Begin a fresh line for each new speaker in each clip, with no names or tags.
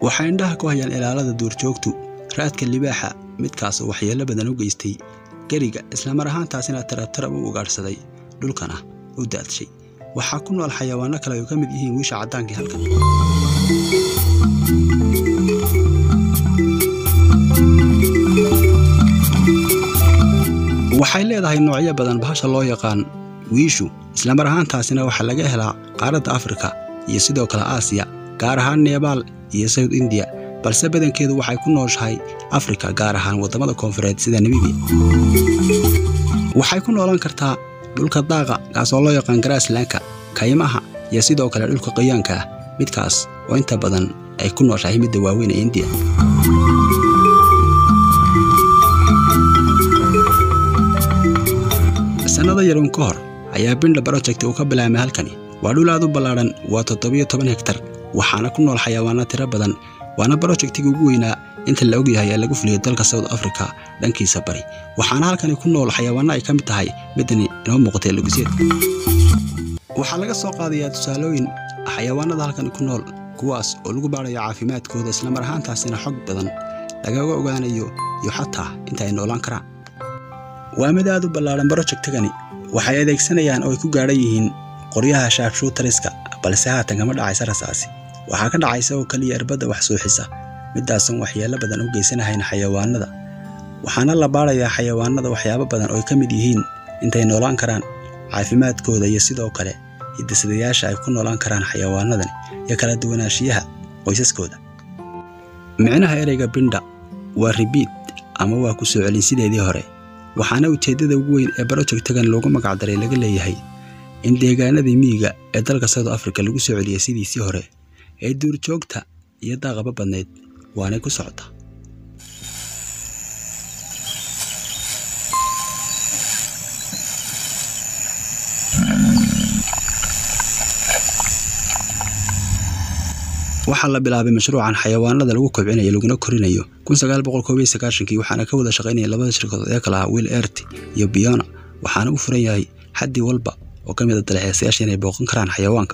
waxay indhaha ku hayaan ilaalada duurjoogtu raadka libaaxa midkaasoo waxyeello badan u geystay geriga islamar ahaantaasina tarabtarab u ugaadhsaday dhulkana u daadshay waxaa ku nool xayawaanno kale ay ka mid yihiin wiisha caddaankii halkan waxay leedahay noocyo badan bahasha loo yaqaan wiishu islamar ahaantaasina waxaa laga helaa qaaradda afrika iyo sidoo kale aasiya gaar ahaan nebaal iyo sawd indiya balse badankeedu waxay ku nooshahay afrika gaar ahaan waddamada koonfureed sida namibiya waxay ku noolan kartaa dhulka daaqa kaasoo loo yaqaan garaaslanka kaymaha iyo sidoo kale dhulka qayaanka ah midkaas oo inta badan ay ku nooshahay midda waaweyn ee indiya sannado yarun ka hor ayaa bindha broject uu ka bilaabmay halkani waa dhul aad u ballaadhan waa toddobiyo toban hegtar waxaana ku nool xayawaanno tiro badan waana brojektiga ugu weynaa inta la ogyahay ee lagu fuliyay dalka south africa dhankiisa bari waxaana halkani ku nool xayawaanno ay ka mid tahay midani inoo muuqatay lugiseed waxaa laga soo qaadayaa tusaalooyin xayawaanada halkani ku nool kuwaas oo lagu baadhayo caafimaadkooda islamar ahaantaasina xog badan lagaga ogaanayo iyo xataa inta ay noolaan karaan waa mid aad u ballaadhan brojektigani waxay adeegsanayaan oo ay ku gaadhan yihiin qoryaha shaabshuutariska balse haatan kama dhacaysa rasaasi waxaa ka dhacaysa oo keliya irbadda wax suuxisa midaasan waxyeello badan u geysanahayn xayawaanada waxaana la baadhayaa xayawaanada waxyaabo badan oo ay ka mid yihiin intay noolaan karaan caafimaadkooda iyo sidoo kale hidisadayaasha ay ku noolaan karaan xayawaanadan iyo kala duwanaanshiyaha qoysaskooda micnaha ereyga bindha waa ribiid ama waa ku soo celin sideedii hore waxaana ujeeddada ugu weyn ee brojektagan loogu magacdaray laga leeyahay in deegaanadii miyiga ee dalka south africa lagu soo celiyay sidiisii hore ee duurjoogta iyo daaqaba badnayd waanay ku socota waxaa la bilaabay mashruucan xayawaanada lagu kobcinayo laguna korinayo kii waxaana ka wada shaqaynaya labada shirkadood ee kala ah will ert iyo biona waxaana u furan yahay xaddii walba oo ka mida dalxiisayaasha inay booqan karaan xayawaanka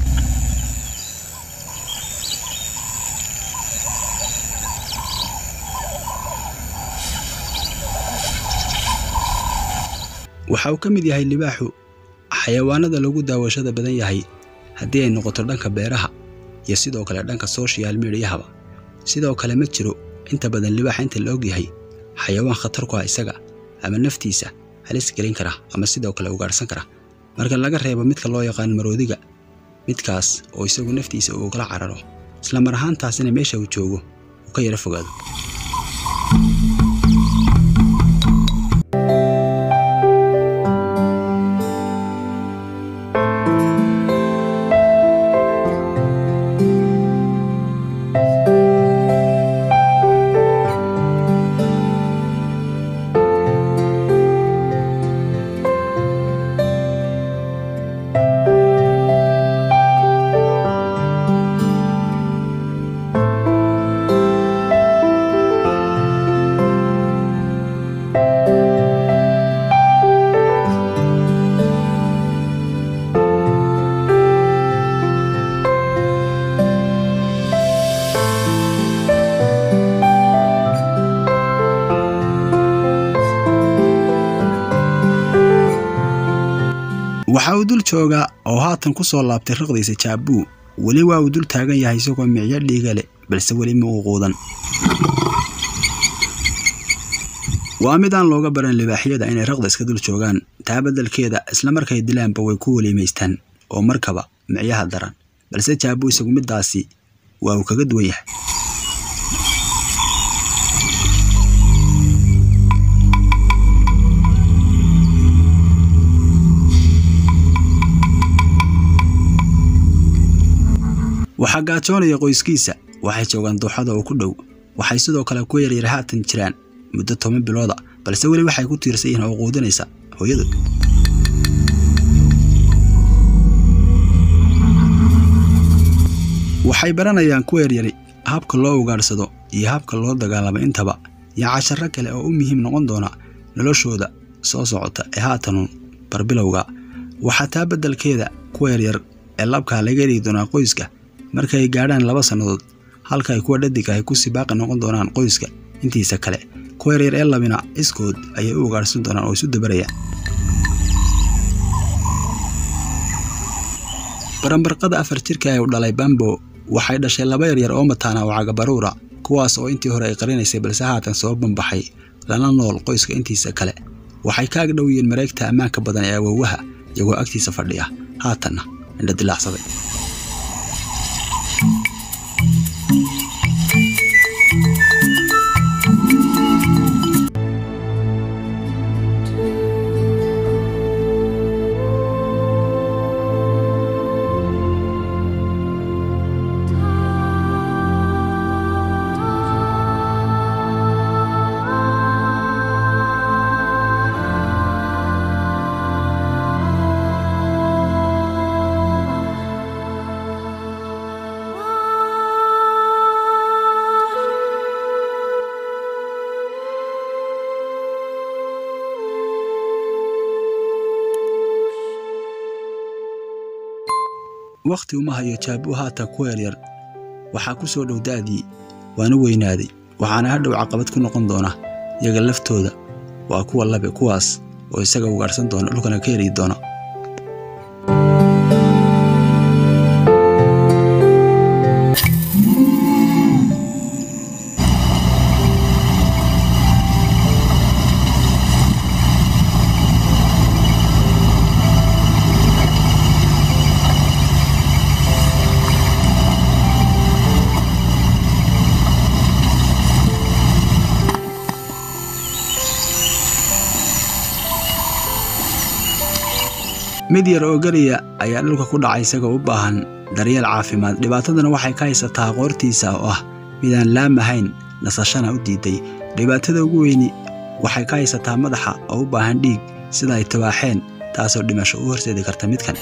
waxa uu ka mid yahay libaaxu xayawaanada lagu daawashada badan yahay haddii ay noqoto dhanka beeraha iyo sidoo kale dhanka social mediahaba sidoo kale ma jiro inta badan libaaxa inta la og yahay xayawaan khatar ku ah isaga ama naftiisa halis gelin kara ama sidoo kale ugaadhsan kara marka laga reebo midka loo yaqaan maroodiga midkaas oo isagu naftiisa uu kala cararo isla mar ahaantaasina meesha uu joogo uu ka yaro fogaado waxa uu dul joogaa oo haatan ku soo laabtay riqdiisa jaabuu weli waa uu dul taagan yahay isagoo micyo dhiiga leh balse weli ma uu quudan waa mid aan looga baran libaaxyada inay raqda iska dul joogaan taa beddelkeeda isla markay dilaanba way ku weliimaystaan oo markaba micyaha daran balse jaabuu isagu middaasi waa uu kaga duwan yahay waxaa gaajoonaya qoyskiisa waxay joogaan duuxada oo ku dhow waxay sidoo kale ku yaryar haatan jiraan muddo toban bilooda balse weli waxay ku tiirsan yihiin oo quudinaysa hooyadood waxay baranayaan kuwa yaryari habka loo ugaadhsado iyo habka loo dagaalamo intaba iyo casharo kale oo u muhiim noqon doona noloshooda soo socota ee haatanuun barbilowga waxaa taa beddelkeeda kuwa yaryar ee labkaa laga heli doonaa qoyska markay gaadhaan laba sannadood halka ay kuwa dhadig ahy kusii baaqi noqon doonaan qoyska intiisa kale kuwa yaryar ee labina iskood ayay u ugaarhsan doonaan oo isu dabarayaan barambarqada afar jirka ee u dhalay bambo waxay dhashay laba yaryar oo mataana oo cagabaruura kuwaas oo intii hore ay qarinaysay balse haatan soo bambaxay lana nool qoyska intiisa kale waxay ka agdhow yihiin mareegta ammaanka badan ee awoowaha iyagoo agtiisa fadhiya haatanna indha dilaacsaday wakhti uma hayo jaabuu haatan ku yaryar waxaa ku soo dhow da'dii waana weynaaday waxaana hadhow caqabad ku noqon doona iyaga laftooda waa kuwa labe kuwaas oo isaga ugaarhsan doona dhulkana ka heli doona mid yar oo geliya ayaa dhulka ku dhacay isagoo u baahan daryeel caafimaad dhibaatadana waxay ka haysataa qoortiisa oo ah midaan laamahayn nasashana u diiday dhibaatada ugu weyni waxay ka haysataa madaxa oo u baahan dhiig sida ay tawaaxeen taasoo dhimasho u horseedi karta midkan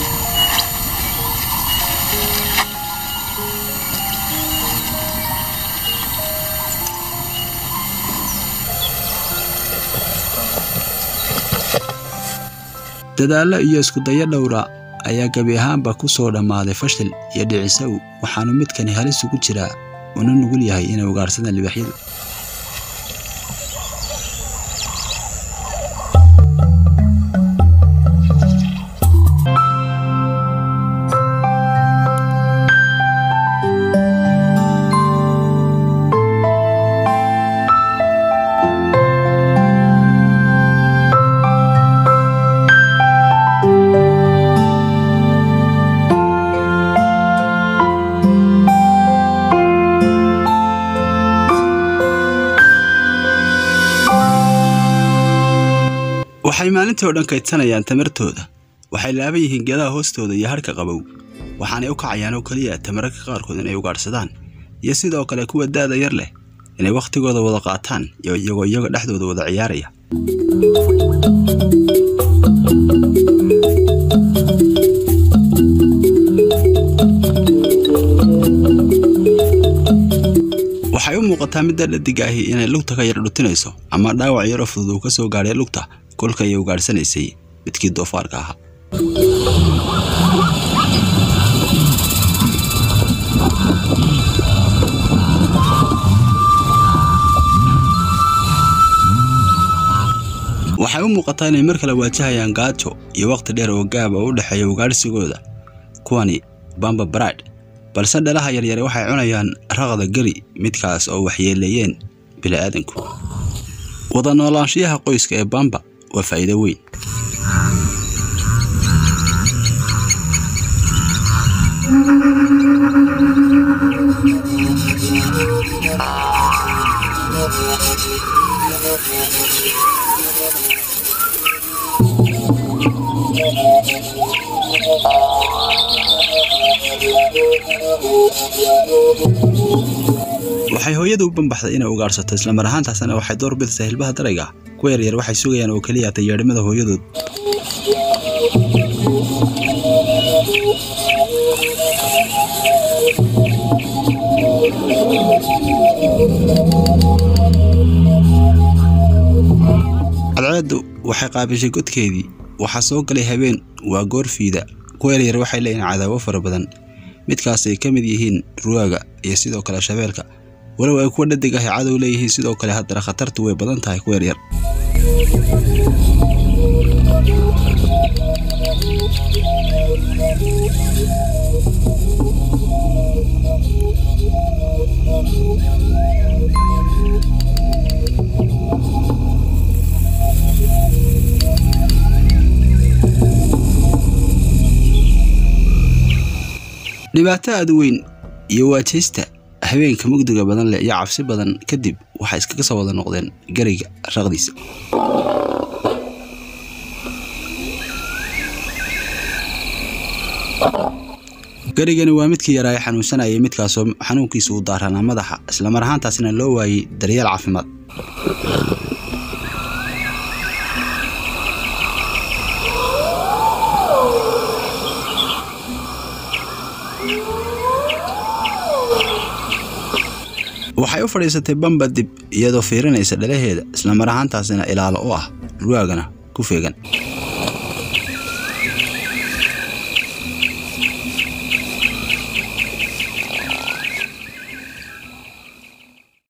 dadaallo iyo iskudayo dhowra ayaa gebi ahaanba ku soo dhammaaday fashil iyo dhicisow waxaanu midkani halis ugu jiraa una nugul yahay inay ugaarsadaan libaxyadu waxay maalintii oo dhan kaydsanayaan tamartooda waxay laaban yihiin geedaha hoostooda iyo hadhka qabow waxaanay u kacayaan oo keliya tamararka qaarkood inay ugaadhsadaan iyo sidoo kale kuwa da'da yar leh inay wakhtigooda wada qaataan iyo iyagoo iyaga dhexdooda wada ciyaaraya waxay u muuqataa midda dhadig ahi inay lugta ka yar dhutinayso ama dhaawac yaroo fudud uu ka soo gaadhay lugta kolka ay ugaadhsanaysay midkii doofaarka ahaa waxay u muuqataa inay mar kale waajahayaan gaajo iyo wakhti dheer oo gaaba u dhexeeya ugaadhsigooda kuwani bamba bride balse dhalaha yaryare waxay cunayaan raqda geli midkaas oo waxyeeleeyeen bini'aadanku wada noolaanshiyaha qoyska ee bamba waa faa'iido weyn waxay hooyada u bambaxday inay ugaadhsato islamar ahaantaasna waxay door bidaysaa hilbaha darayga kuwa yaryar waxay sugayaan oo keliya tayeedhimada hooyadood cadceeddu waxay qaabishay godkeedii waxaa soo galay habeen waa goor fiida kuwa yaryar waxay leeyihin cadaawo fara badan midkaas ay ka mid yihiin ruwaaga iyo sidoo kale shabeelka walow ay kuwa dhadig ahi cadow leeyihiin sidoo kale haddana khatartu way badan tahay kuwa yaryar dhibaato aad u weyn iyo waajaysta habeenka mugdiga badan leh iyo cabsi badan kadib waxay iskaga soo wada noqdeen gariga raqdiisa garigani waa midkii yaraa ee xanuunsanayay midkaasoo xanuunkiisa uu daaranaa madaxa islamar ahaantaasina loo waayey daryeel caafimaad waxay u fadhiisatay bamba dib iyadoo fiirinaysa dhalaheeda islamar ahaantaasina ilaalo u ah ruwaagana ku feegan